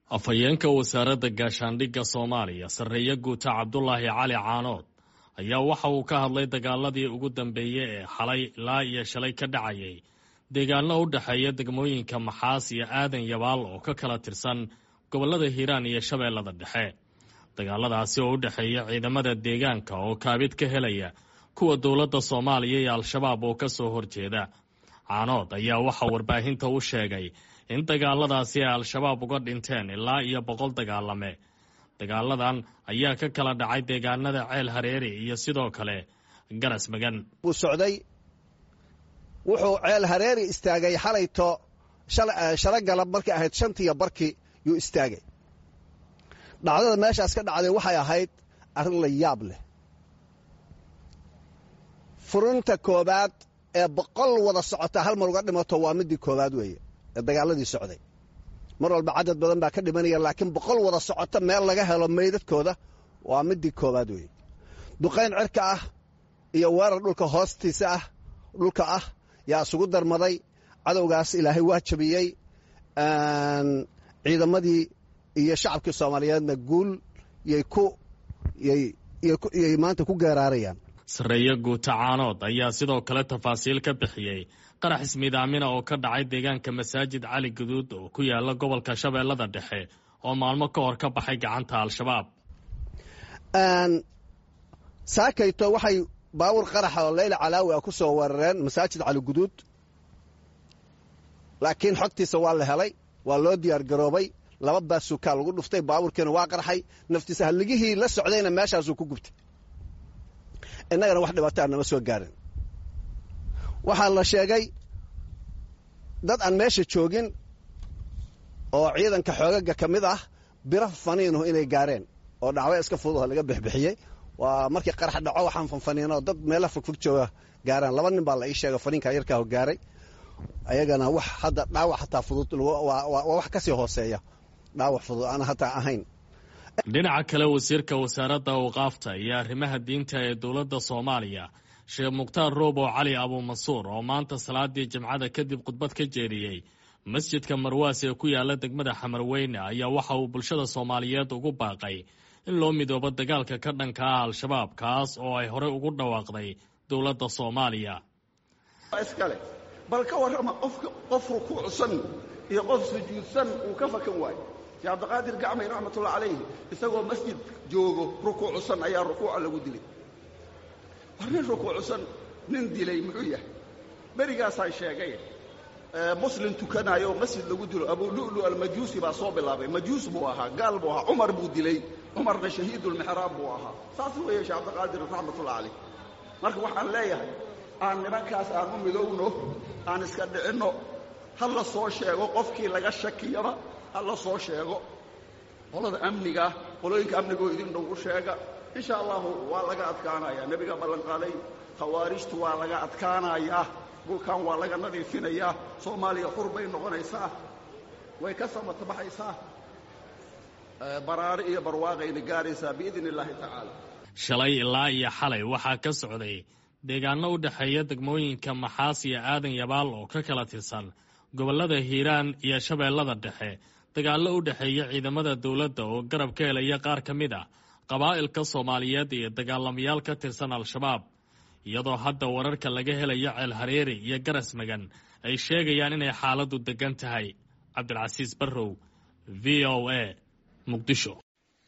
afhayeenka wasaaradda gaashaandhigga soomaaliya sarreeye guuta cabdulaahi cali caanood ayaa waxa uu ka hadlay dagaaladii ugu dambeeyey ee xalay ilaa iyo shalay ka dhacayay deegaano u dhexeeya degmooyinka maxaas iyo aadan yabaal oo ka kala tirsan gobollada hiiraan iyo shabeellada dhexe dagaaladaasi oo u dhexeeya ciidamada deegaanka oo kaabid ka helaya kuwa dowladda soomaaliya iyo al-shabaab oo ka soo horjeeda caanood ayaa waxaa warbaahinta u sheegay in dagaaladaasi ay al-shabaab uga dhinteen ilaa iyo boqol dagaalame dagaaladan ayaa ka kala dhacay deegaanada ceel hareeri iyo sidoo kale garas magan wuu socday wuxuu ceel hareeri istaagay xalayto shalo galab markay ahayd shantiiyo barkii yuu istaagay dhacdada meeshaas ka dhacday waxay ahayd arrin la yaab leh furinta koobaad ee boqol wada socota hal mar uga dhimato waa midii koobaad weeye ee dagaaladii socday mar walba cadad badan baa ka dhimanaya laakiin boqol wada socota meel laga helo meydadkooda waa midii koobaad weeye duqayn cirka ah iyo weerar dhulka hoostiisa ah dhulka ah yaa isugu darmaday cadowgaas ilaahay waa jabiyey ciidamadii iyo shacabkii soomaaliyeedna guul yay ku yay maanta ku geeraarayaan sarreeye guuta caanood ayaa sidoo kale tafaasiil ka bixiyey qarax ismiidaamina oo ka dhacay deegaanka masaajid cali guduud oo ku yaala gobolka shabeellada dhexe oo maalmo ka hor ka baxay gacanta al-shabaab saakayto waxay baawur qaraxa oo leyla calaawi ah ku soo weerareen masaajid cali guduud laakiin xogtiisa waa la helay waa loo diyaar garoobay laba baasuukaa lagu dhuftay baawurkiina waa qarxay naftiisa halligihii la socdayna meeshaasuu ku gubtay innagana wax dhibaataa nama soo gaarin waxaa la sheegay dad aan meesha joogin oo ciidanka xoogaga ka mid ah biro faniinuhu inay gaareen oo dhacwo iska fududaho laga bixbixiyey waa markii qarax dhaco waxaan fanfaniinoo dad meela fogfog jooga gaaraan laba nin baa la ii sheega faniinka yarkaaho gaaray ayagana wax hadda dhaawac hataa fudud waa wax ka sii hooseeya dhaawac fudud aan hataa ahayn dhinaca kale wasiirka wasaaradda awqaafta iyo arrimaha diinta ee dowladda soomaaliya sheekh mukhtaar roobo cali abuumansuur oo maanta salaadii jimcada kadib khudbad ka jeediyey masjidka marwaas ee ku yaala degmada xamarweyne ayaa waxa uu bulshada soomaaliyeed ugu baaqay in loo midoobo dagaalka ka dhanka ah al-shabaab kaas oo ay horey ugu dhawaaqday dowladda soomaaliya iskale bal ka warrama qofka qof rukuucsan iyo qof sujuudsan uu ka fakan waayo sheekh cabdiqaadir gacmay raxmatullah calayhi isagoo masjid joogo rukuucsan ayaa rukuuca lagu dilay war nin rukuucsan nin dilay muxuu yahay berigaasaan sheegay muslim tukanaayo masjid lagu dilo abulu'lu almajuusi baa soo bilaabay majuus buu ahaa gaal buu ahaa cumar buu dilay cumarna shahiidulmixraab buu ahaa saas weeye sheekh cabdiqaadir raxmatullah calayh marka waxaan leeyahay aan nimankaas aan u midowno aan iska dhicinno ha la soo sheego qofkii laga shakiyaba ha la soo sheego qolada amniga qolooyinka amnigoo idin dhow u sheega insha allahu waa laga adkaanayaa nebiga ballanqaaday khawaarijtu waa laga adkaanayaa dhulkan waa laga nadiifinayaa soomaaliya xur bay noqonaysaa way ka samatabaxaysaa baraare iyo barwaaqayna gaaraysaa biidn illaahi tacaala shalay ilaa iyo xalay waxaa ka socday deegaano u dhexeeya degmooyinka maxaas iyo aadan yabaal oo ka kala tirsan gobollada hiiraan iyo shabeellada dhexe dagaallo u dhexeeya ciidamada dowladda oo garab ka helaya qaar ka mid a qabaa'ilka soomaaliyeed iyo dagaalamayaal ka tirsan al-shabaab iyadoo hadda wararka laga helayo ceel hareeri iyo garas magan ay sheegayaan inay xaaladdu deggan tahay cabdilcasiis barrow v o a muqdisho